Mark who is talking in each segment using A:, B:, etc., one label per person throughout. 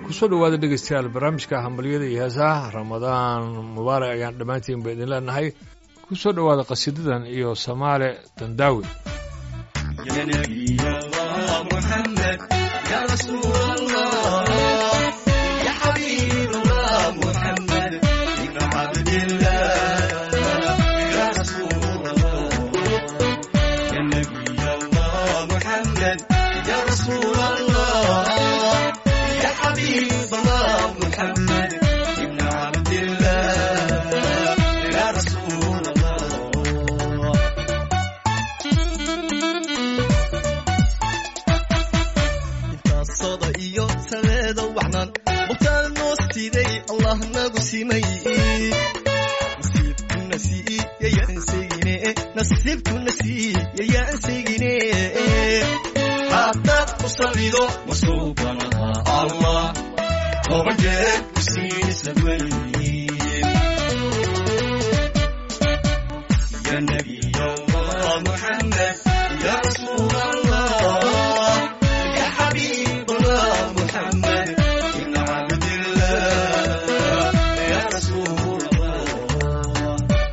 A: kusoo dhawaada dhegeystayaal barnaamijka hambalyada iyo heesaha ramadaan mubaarak ayaan dhammaantiin ba idin leenahay kusoo dhowaada qasiidadan iyo samaale dandaawi
B: hadaad ku salido masuubanaha allah toban jeer ku siinaysa weyn ya nabiy allah muxamed ya rasuul allah ya xabiib allah muxamed ibn cabdillah ya rasuul allah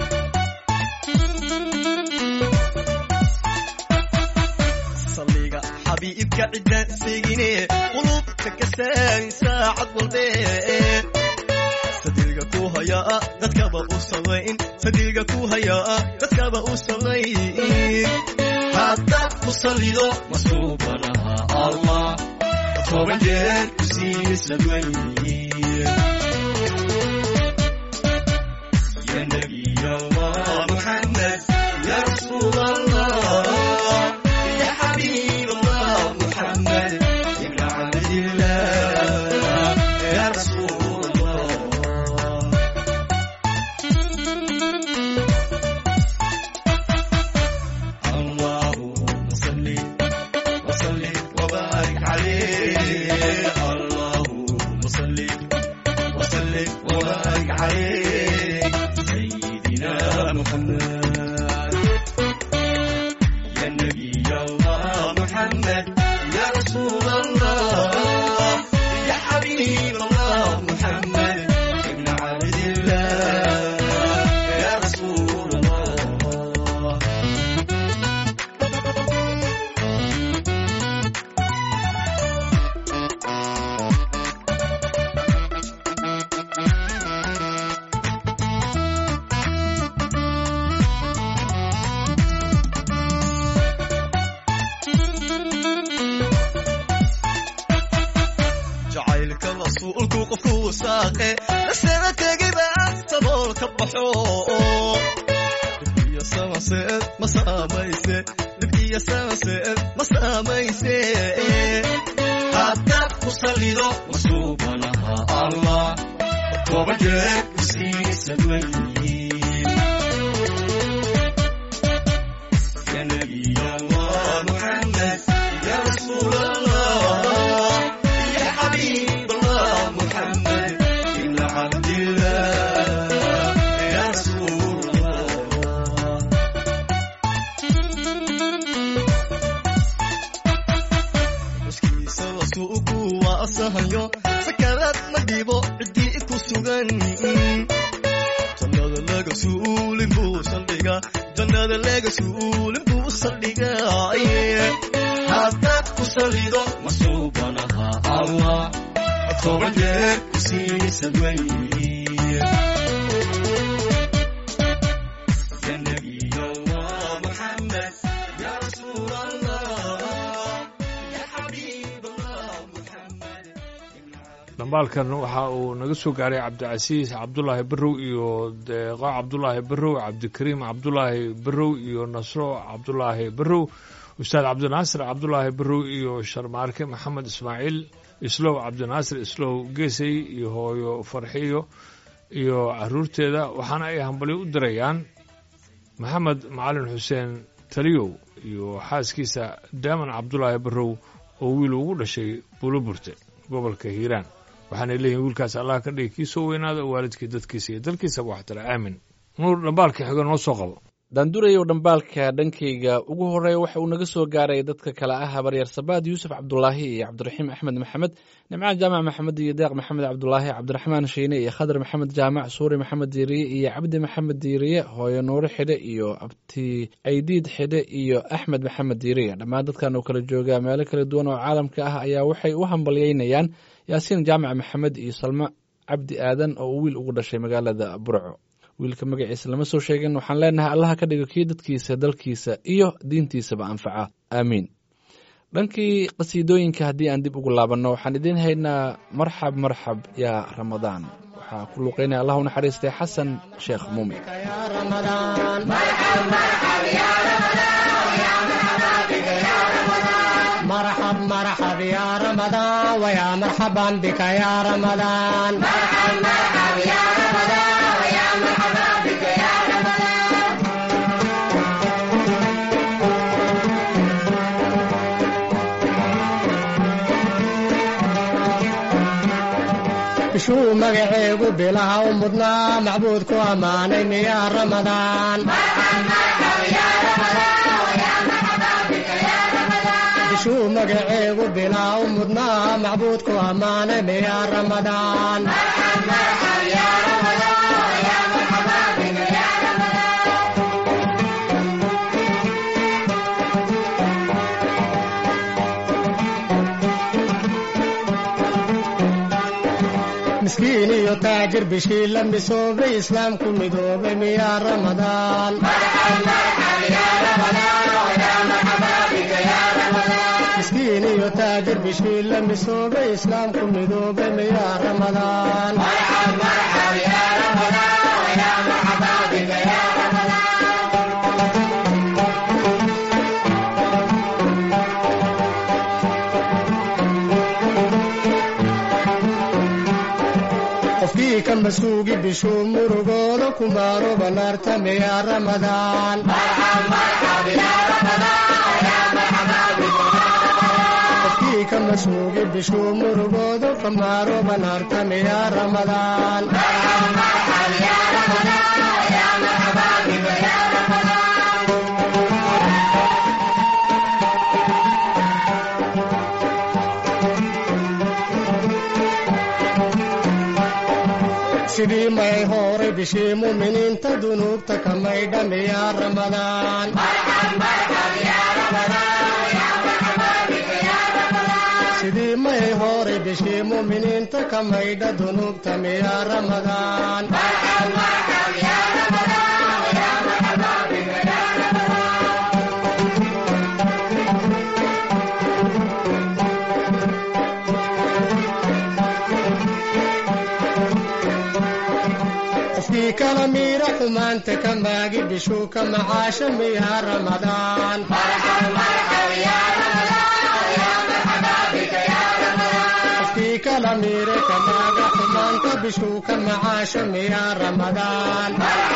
C: xabiibka cidaan seegine qulubta ka saari saacad walbe sadiilga ku hayaa dadkaba u samayn sadiilga ku hayaa dadkaba u samayn
B: haddaad ku salido masuubanaha allah toban jeer ku siinaysa weyn ya nabiy allah muxamed ya rasuul allah ya xabiib allah muxamed ibn cabdillah ya rasuul allah اللهم صل وسلم وبارك عليه اللهم صل وسلم وبارك عليه سيدنا محمد يا نبي الله محمد يا رسول الله يا حبيب الله محمد ابن عبد الله يا رسول الله
C: jacaylka rasuulku qofku wasaaqe lasana tegiba sabool ka baxo dhibkiyo samaseed ma saamayse dhibkiyo samaseed ma saamayse
B: haddaad ku salido masuubanaha allah toban jeer ku siinaysa weyn ya nabiy allah muxamed ya rasuul allah ya xabiib allah muxamed ibn cabdillah ya rasuul allah
C: xuskiisa rasuulku waa asahayo sakaraad ma dhibo ciddii ku sugan jannada laga suulin buu saldhiga jannada laga suulin buu saldhiga
B: haddaad ku salido masuubanaha allah toban jeer ku siinaysa weyn ya nabiy allah muxamed ya rasuul allah ya xabiib allah muxamed
A: dhambaalkan waxa uu naga soo gaaray cabdicasiis cabdulaahi barrow iyo deeqo cabdulaahi barrow cabdikariim cabdulaahi barrow iyo nasro cabdulaahi barrow ustaad cabdinaasir cabdulaahi barrow iyo sharmaarke maxamed ismaaciil islow cabdinaasir islow geesay iyo hooyo farxiyo iyo caruurteeda waxaana ay hambalyo u dirayaan maxamed macalin xuseen taliyow iyo xaaskiisa daaman cabdulaahi barrow oo wiil ugu dhashay buuloburte gobolka hiiraan waxaanay leeyihin wiilkaas allah ka dhigi kii soo weynaada oo waalidkii dadkiisa iyo dalkiisaba waxtara aamin nuur dhambaalka xigo noo soo qabo
D: daandurayow dhambaalka dhankayga ugu horeeya waxa uu naga soo gaaray dadka kale ah habaryaer sabaad yuusuf cabdulaahi iyo cabdiraxiim axmed maxamed nimcaan jaamac maxamed iyo deeq maxamed cabdulaahi cabdiraxmaan shiine iyo khadar maxamed jaamac suuri maxamed diiriye iyo cabdi maxamed diiriye hooyo nuure xidhe iyo abti aydiid xidhe iyo axmed maxamed diiriye dhammaan dadkan oo kala jooga meelo kala duwan oo caalamka ah ayaa waxay u hambalyeynayaan yaasiin jaamac maxamed iyo salmo cabdi aadan oo uu wiil ugu dhashay magaalada burco wiilka magaciisa lama soo sheegin waxaan leenahay allaha ka dhigo kii dadkiisa dalkiisa iyo diintiisaba anfaca aamiin dhankii qasiidooyinka haddii aan dib ugu laabanno waxaan idiin haynaa marxab marxab yaa ramadaan waxaa ku luuqeynaya allah u naxariistay xasan sheekh muumin
E: يا رمضان مرحب مرحب يا رمضان ويا مرحبا بك يا رمضان مرحب مرحب يا رمضان ويا مرحبا بك يا رمضان bishuu magaceegu bilaha u mudnaa macbuudku ammaanay miyaa ramadaan bishuu magaceegu bilaha u mudnaa macbuudku ammaanay miyaa ramadaan miskiin iyo taajir bishii la misoobay islaamku midoobay miyaa ramadaan miskiin iyo taajir bishii la misoobay islaamku midoobay miyaa ramadaan qofkii ka masuugi bishuu murugooda ku maaroba naarta miyaa ramadaan qofkii ka masuugi bishuu murugooda ka maaroba naarta miyaa ramadaan sidii may horay bishii muminiinta dunuubta ka maydha miyaa ramadaan sidii may horay bishii muminiinta ka maydha dunuubta miyaa ramadaan qofkii kala miira xumaanta ka maagi bishuu ka macaasha miyaa ramadaan qofkii kala miira ka maaga xumaanta bishuu ka macaasha miyaa ramadaan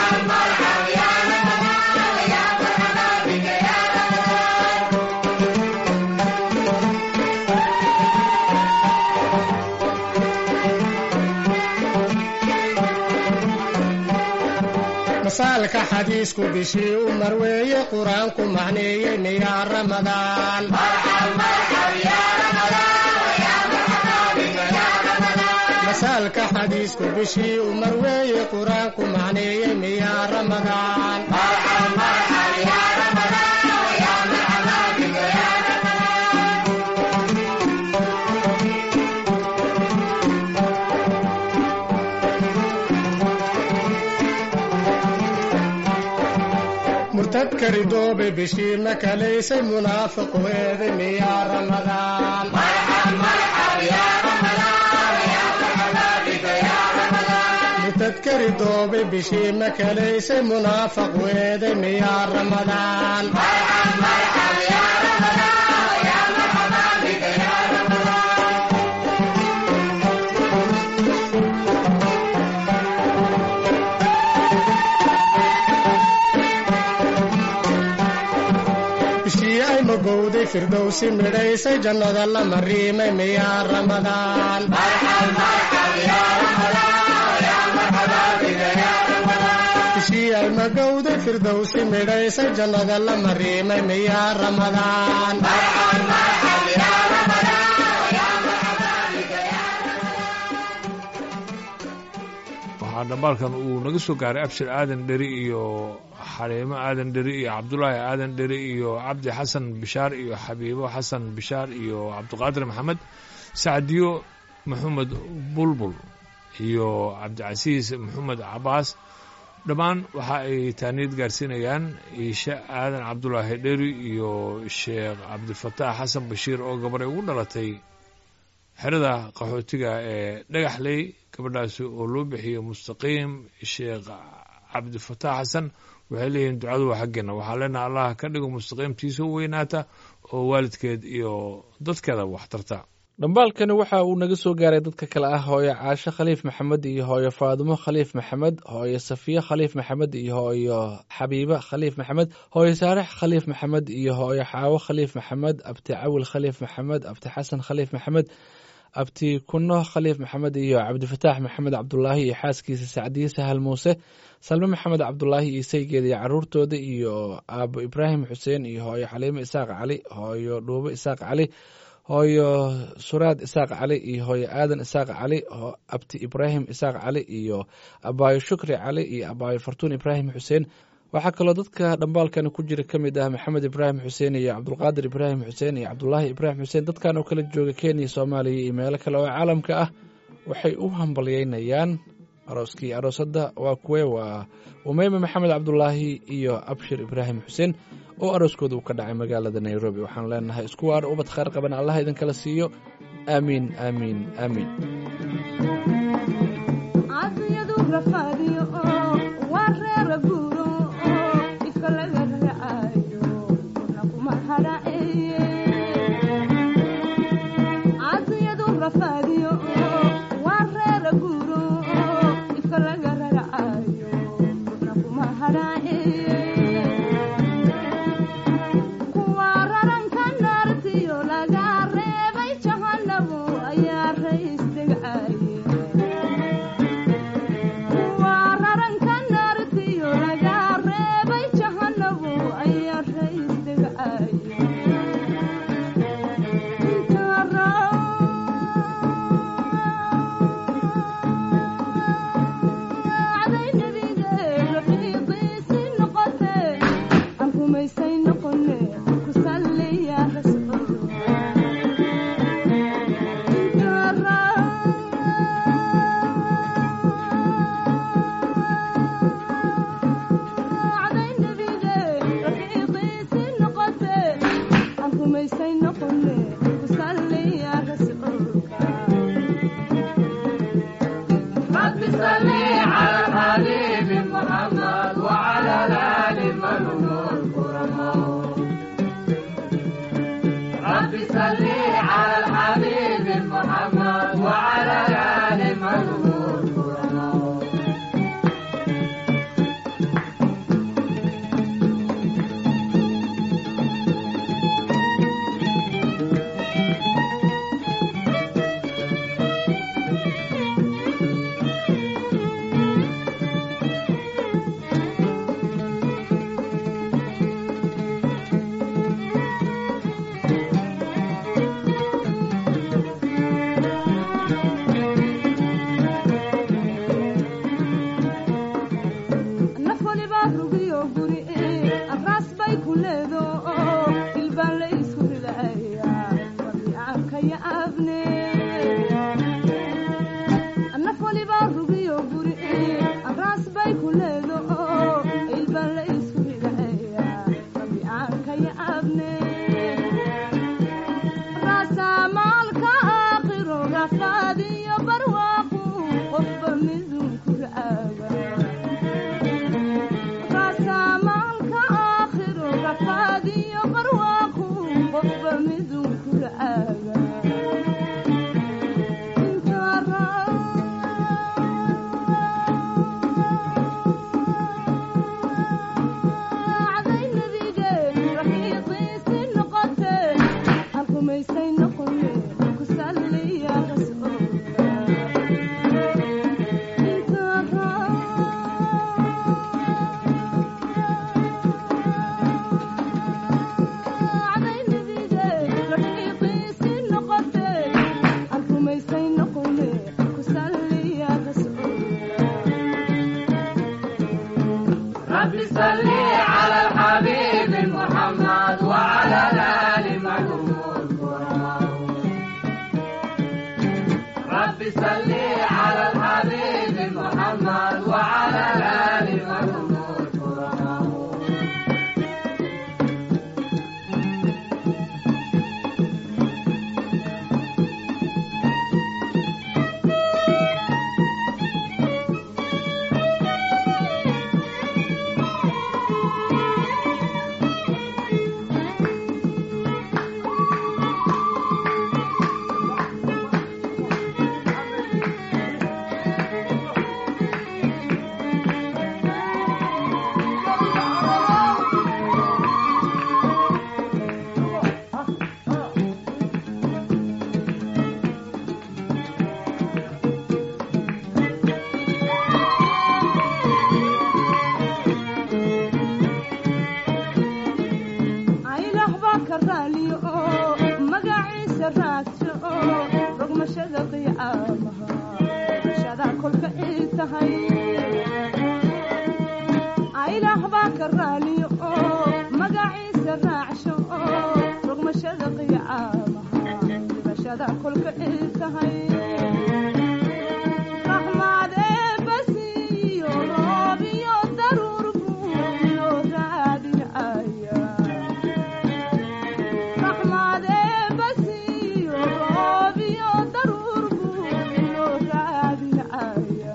E: masaalka xadiisku bishii u marweeye qur-aanku macneeyey miyaa ramadaan masaalka xadiisku bishii u marweeye qur-aanku macneeyey miyaa ramadaan murtadka ridoobe bishii ma kalaysay munaafiqu eeday miyaa ramadaan murtadka ridoobe bishii ma kalaysay munaafaqu eeday miyaa ramadaan bishii ay magowday firdowsi midhaysay jannada la mariimay miyaa ramadaan bishii ay magowday firdowsi midhaysay jannada la mariimay miyaa ramadaan
A: waxaa dhambaalkan uu naga soo gaaray abshir aadan dheri iyo xaliimo aadan dheri iyo cabdulaahi aadan dheri iyo cabdi xasan bishaar iyo xabiibo xasan bishaar iyo cabdiqaadir maxamed sacdiyo maxamed bulbul iyo cabdicasiis maxamed cabaas dhammaan waxa ay taaniyad gaarsiinayaan iishe aadan cabdulaahi dheri iyo sheekh cabdifataax xasan bashiir oo gabaray ugu dhalatay xerada qaxootiga ee dhagaxley gabadhaasi oo loo bixiyey mustaqiim sheekh cabdifataax xasan waxay leeyihiin ducadu waa xaggeena waxaa leenaha allah ka dhigo mustaqiimtiisa u weynaata oo waalidkeed iyo dadkeeda wax tarta
D: dhambaalkani waxa uu naga soo gaaray dadka kale ah hooyo caasho khaliif maxamed iyo hooyo faadumo khaliif maxamed hooyo safiye khaliif maxamed iyo hooyo xabiibe khaliif maxamed hooyo saarix khaliif maxamed iyo hooyo xaawo khaliif maxamed abti cawil khaliif maxamed abti xasan khaliif maxamed abti kuno khaliif maxamed iyo cabdifataax maxamed cabdulaahi iyo xaaskiisa sacdiye sahal muuse salme maxamed cabdulaahi iyo saygeeda iyo caruurtooda iyo aabo ibraahim xuseen iyo hooyo xaliimo isaaq cali hooyo dhuubo isaaq cali hooyo suraad isaaq cali iyo hooyo aadan isaaq cali abti ibraahim isaaq cali iyo abaayo shukri cali iyo abaayo fartuun ibraahim xuseen waxaa kaloo dadka dhambaalkani ku jira ka mid ah maxamed ibraahim xuseen iyo cabdulqaadir ibraahim xuseen iyo cabdulaahi ibraahim xuseen dadkan oo kala jooga kenya soomaaliya iyo meelo kale oo caalamka ah waxay u hambalyeynayaan arooskii aroosadda waa kuwe waa umeyme maxamed cabdulaahi iyo abshir ibraahim xuseen oo arooskooda uu ka dhacay magaalada nairobi waxaan leenahay isku waar ubad khayr qaban allah idinkala siiyo aamiin aamiin aamiin
F: cadiyadu rafaadiyo oo waa reera guuro oo ifka laga raacayo kuna kuma hadhaceeye cadiyadu rafaadiyo oo waa reera guuro oo ifka laga raacayo kuna kuma hadhaceeye kuwa raranka naartiyo laga reebay jahanabu ayaa rays degcaye waa raranka naartiyo laga reebay jahanabu ayaa rays degcaye raacday nebiga rafiiqiisi noqote aan rumaysay noqone ku salliya rasuul raacday nebiga rafiiqiisi noqote aan rumaysay noqone ku salliya rasuulka رب صل على الحبيب محمد وعلى الآل من هم الكرماء رب صل على الحبيب محمد وعلى الآل من هم الكرماء naf waliba rugiyo guri araas bay ku leedo oo ilbaan la isku rilaya rabiicanka ya abne naf waliba rugiyo guri araas bay ku leedo oo ilbaan la isku rilaya rabiicanka ya abne raasamaalka aakhiro rafaadiyo barwaaqu qofba midun ku raaga raasamaalka aakhiro rafaadiyo barwaaqu qofba midun ku raaga raacday nebige rafiiqiisi noqote aan rumaysay noqone ku salliya rasuulka aylah baa ka raaliyo oo magaciisa raagso oo rogmashada qiyaamaha rogmashada kolka ay tahay aylah baa ka raaliyo oo magaciisa raacsho oo rogmashada qiyaamaha rogmashada kolka ay tahay raxmaad eebbasiiyo roob iyo daruur buu inoo raadinaya raxmaad eebbasiiyo roob iyo daruur buu inoo raadinaya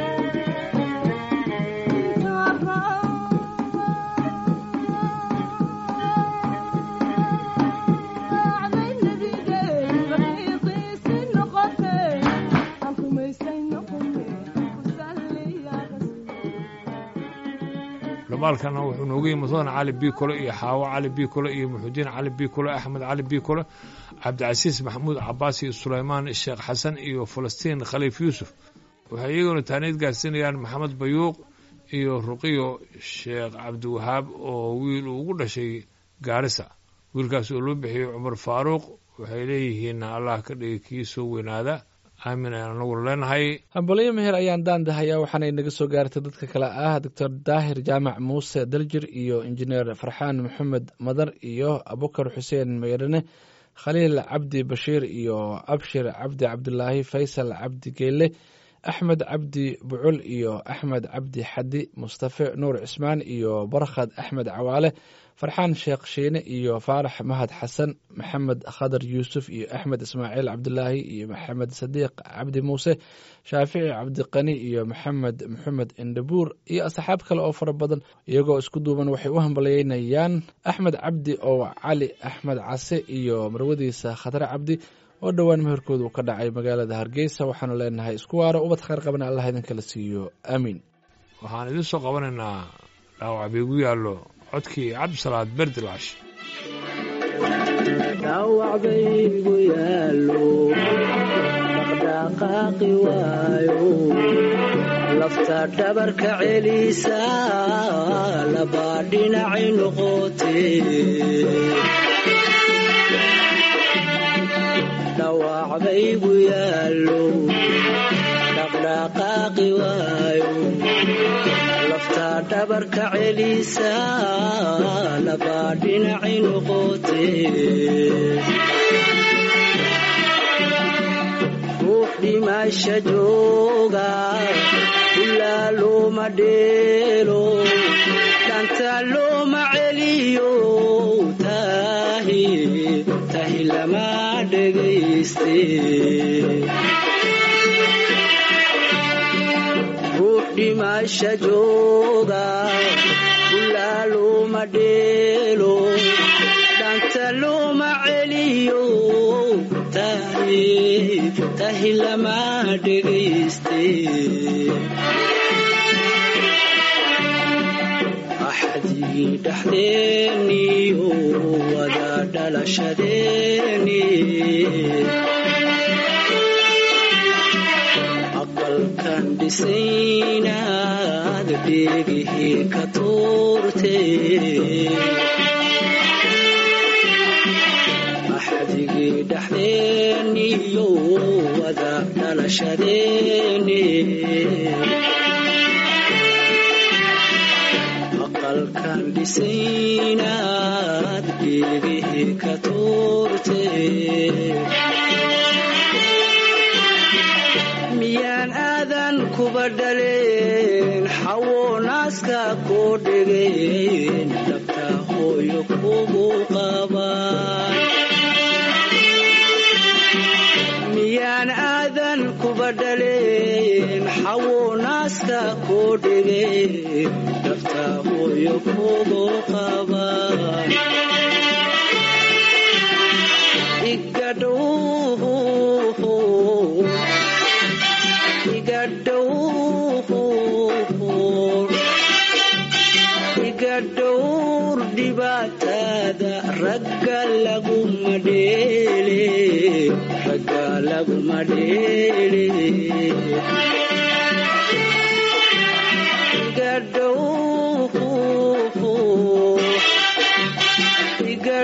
F: raacday nabigeen rafiiqiisi noqotay aan rumaysay noqone ku salliya rasuul
A: dhamaalkana wuxuu noogu yimi mudan cali biikole iyo xaawo cali biikole iyo muxudiin cali biikole axmed cali biikole cabdicasiis maxamuud cabaas iyo sulaymaan sheekh xasan iyo falastiin khaliif yuusuf waxay iyaguna taaniid gaarsiinayaan maxamed bayuuq iyo ruqiyo sheekh cabdiwahaab oo wiil uu ugu dhashay gaarisa wiilkaas oo loo bixiyey cumar faaruuq waxay leeyihiin allah ka dhigi kii soo weynaada aamin ayaan anagu leenahay
D: hambalyo meher ayaan daandahayaa waxaanay naga soo gaartay dadka kale ah doctor daahir jaamac muuse daljir iyo injineer farxaan maxamed madar iyo abukar xuseen meyrane khaliil cabdi bashiir iyo abshir cabdi cabdulaahi faysal cabdi geele axmed cabdi bucul iyo axmed cabdi xadi mustafe nuur cismaan iyo barkhad axmed cawaale farxaan sheekh shiine iyo faarax mahad xasan maxamed khadar yuusuf iyo axmed ismaaciil cabdulaahi iyo maxamed sadiiq cabdi muuse shaafici cabdiqani iyo maxamed maxamed indhabuur iyo asxaab kale oo fara badan iyagoo isku duuban waxay u hambalyeynayaan axmed cabdi oo cali axmed case iyo marwadiisa khatare cabdi oo dhowaan meherkooda uu ka dhacay magaalada hargeysa waxaanu leenahay isku waaro ubad khayr qabana allah idinkala siiyo aamiin
A: waxaan idiin soo qabanaynaa dhaawac biigu yaallo codkii cabdisalaad berdilaash
G: dhaawacbaygu yaallo dhaqdhaqaaqi waayo lafta dhabarka celisa labaa dhinacay noqotee dhaawacbaygu yaallo dhaqdhaqaaqi waayo lafta dhabarka celisa labaa dhinacay noqotee ruux dhimasha jooga ilaa looma dheelo dhanta looma celiyo tahi tahi lama dhegayste ruux dhimasha jooga ilaa looma dheelo dhanta looma celiyo tahi tahi lama dhegayste axdigii dhaxdeeniyo wada dhalashadeeni aqalkan dhisaynaad dheegihii ka tuurte axdigii dhaxdeeniyo wada dhalashadeeni dambalkan dhisaynaad geedihii ka tuurtee miyaan aadan kuba dhaleen xawo naaska koo dhegeen dhabta hooyo kugu qabaan miyaan aadan kuba dhaleen xawo naaska koo dhegeen dhabta hooyo kugu qabaan igadhow iga dhowr dhibaatada ragga laguma dheele ragga laguma dheele iga dhowr iga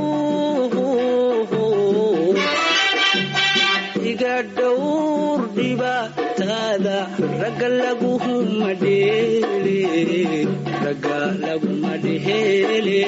G: dhowr iga dhowr dhibaatada ragga laguma dheele ragga laguma dheele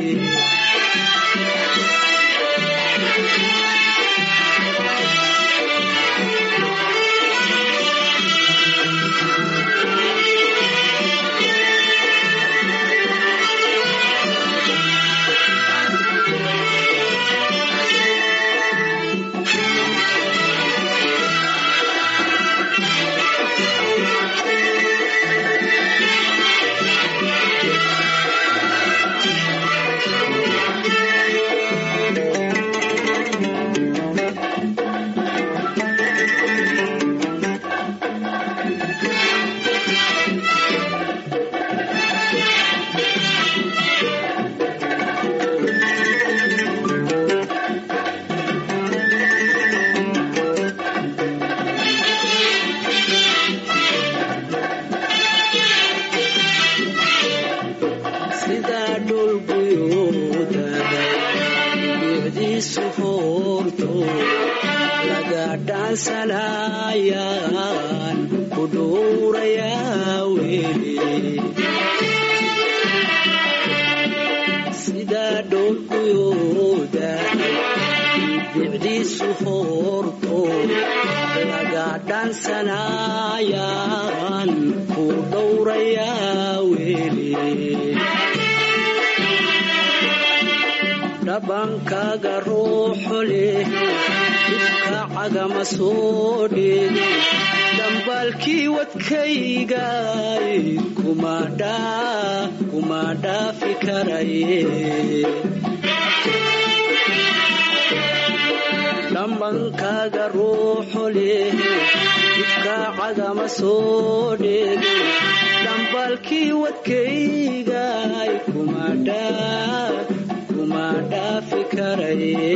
G: sidaa dhulguyoodaga bicdiisu hoorto laga dhaansanayaan ku dhuurayaa weli sidaa dhulguyoodaga bicdiisu hoorto laga dhaansanayaan ku dhowrayaa weli dhabankaaga ruuxu leh dhibka cagama soo dheege dhambaalkii wadkaygay kuma dhaafi karaye dhambankaaga ruuxu leh dhibka cagama soo dheege dhambaalkii wadkaygay kuma dhaa kuma dhaafi karaye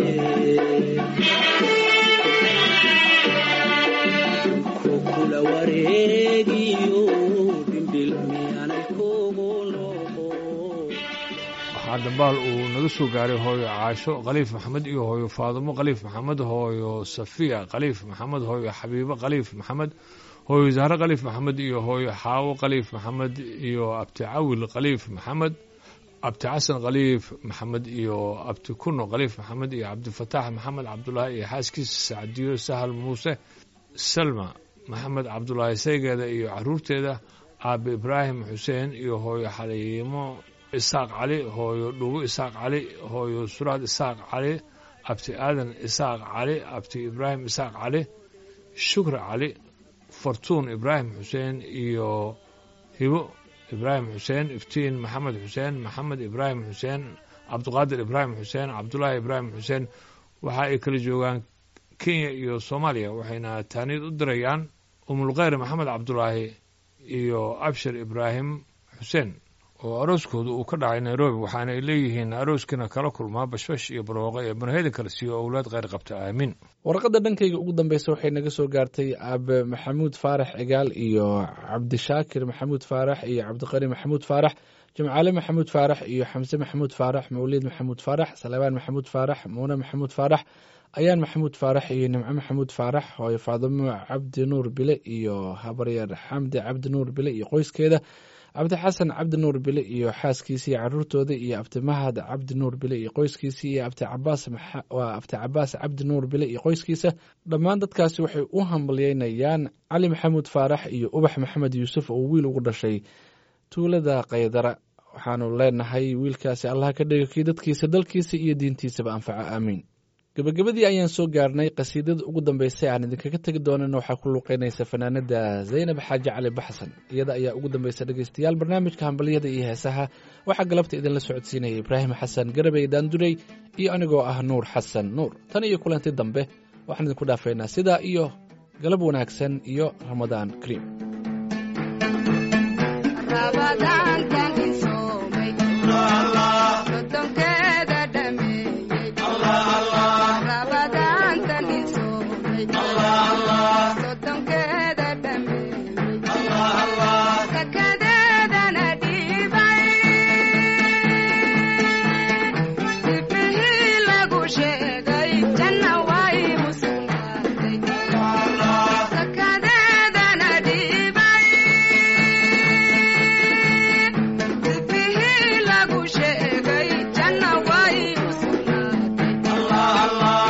G: kukula wareegiyo dhimbil miyaanay kugu noqo
A: waxaa dambaal uu naga soo gaaray hooyo caasho khaliif maxamed iyo hooyo faadumo khaliif maxamed hooyo safiya khaliif maxamed hooyo xabiibo khaliif maxamed hooyo zahre khaliif maxamed iyo hooyo xaawo khaliif maxamed iyo abti cawil khaliif maxamed abti xasan khaliif maxamed iyo abti kuno khaliif maxamed iyo cabdifataax maxamed cabdulaahi iyo xaaskiisa sacdiyo sahal muuse salma maxamed cabdulaahi saygeeda iyo caruurteeda aabe ibraahim xuseen iyo hooyo xaliimo isaaq cali hooyo dhugo isaaq cali hooyo suraad isaaq cali abti aadan isaaq cali abti ibraahim isaaq cali shukri cali fartuun ibraahim xuseen iyo hibo ibraahim xuseen iftiin maxamed xuseen maxamed ibraahim xuseen cabdiqaadir ibraahim xuseen cabdulaahi ibraahim xuseen waxa ay kala joogaan kenya iyo soomaaliya waxayna taaniid u dirayaan umulkheyr maxamed cabdulaahi iyo abshir ibraahim xuseen oo arooskooda uu ka dhacay nairobi waxaana ay leeyihiin arooskiina kala kulmaa bashbash iyo barooqo ee banaheda kale siiyo owlaad kheyr qabta aamiin
D: warqadda dhankayga ugu dambeysa waxay naga soo gaartay aabe maxamuud faarax cigaal iyo cabdishaakir maxamuud faarax iyo cabdiqani maxamuud faarax jimcaale maxamuud faarax iyo xamse maxamuud faarax mawliid maxamuud faarax salebaan maxamuud faarax muune maxamuud faarax ayaan maxamuud faarax iyo nimco maxamuud faarax hooyo faadimo cabdi nuur bile iyo habaryar xamdi cabdi nuur bile iyo qoyskeeda cabdixasan cabdi nuur bile iyo xaaskiisa iyo caruurtooda iyo abtimahad cabdi nuur bile iyo qoyskiisa iyo abti cabaas maxa- waa abti cabaas cabdi nuur bile iyo qoyskiisa dhammaan dadkaasi waxay u hambalyeynayaan cali maxamuud faarax iyo ubax maxamed yuusuf oo wiil ugu dhashay tuulada kaydara waxaanu leenahay wiilkaasi allah ka dhiga kii dadkiisa dalkiisa iyo diintiisaba anfaco aamiin gebagabadii ayaan soo gaarnay qasiidada ugu dambeysay aan idinkaga tegi doonana waxaa ku luuqeynaysa fanaanada zaynab xaaji cali baxsan iyada ayaa ugu dambeysa dhegeystayaal barnaamijka hambalyada iyo heesaha waxaa galabta idinla socodsiinaya ibraahim xasan garabey daandurey iyo anigoo ah nuur xasan nuur tan iyo kulanti dambe waxaan idinku dhaafaynaa sidaa iyo galab wanaagsan iyo ramadaan kariim
F: rabadaantan insoomay sodonkeeda dhameeyey rabadaantan insoomay sodonkeeda dhameeyey sakadeedana dhiibay sifihii lagu sheegay janna way u sugnaatay sakadeedana dhiibay sifihii lagu sheegay janna way u sugnaatay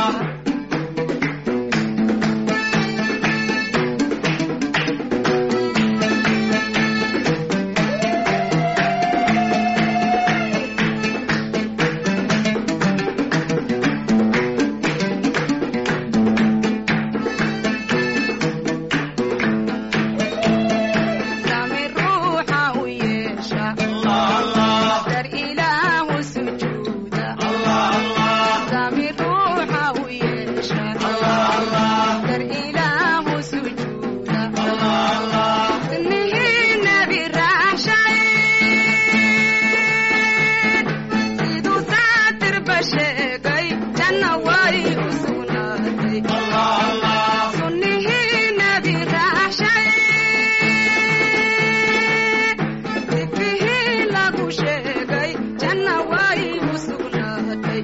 F: sami ruuxa u yeesha dar ilaahu sujuuda sami ruuxa u yeesha dar ilaahu sujuuda nihii nabi raaxshay siduu saatirba sheegay janna way u sugnaatay sunnihii nabi raaxshay sifihii lagu sheegay janna way u sugnaatay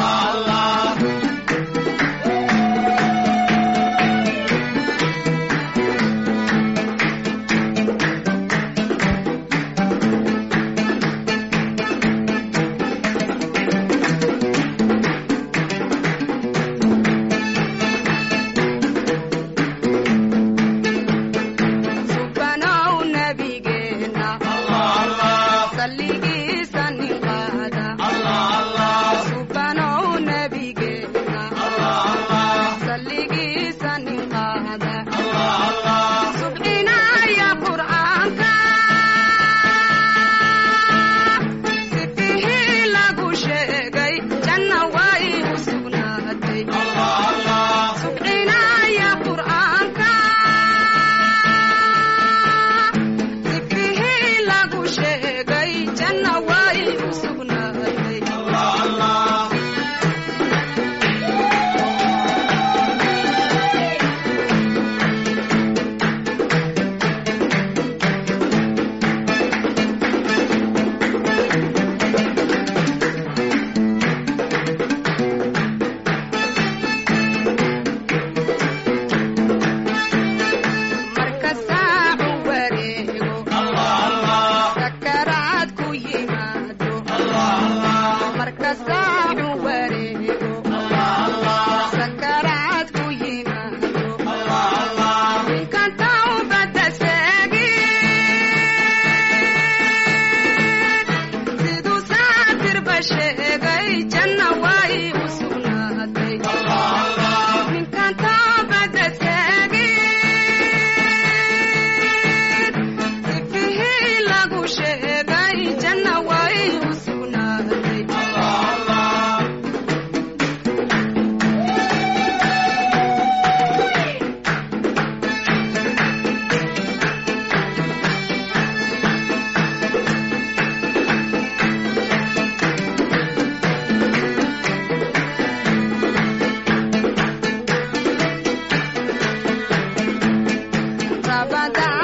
F: subanow nabigeena salligiisa nin qaada subanow nabigeena salligiisa nin qaada subcinaya qur'aanka sifihii lagu sheegay janna way u sugnaatay subcinaya qur'aanka sifihii lagu sheegay janna way u sugnaatay marka saacu wareego sakaraad ku yimaado marka saacu wareego sakaraad ku yimaado ninkan tawbada seegin siduu saatirba sheegay janna way u sugnaatay ninkan tawbada seegin sifihii lagu sheegay janna way u sugnaatay Rabadaan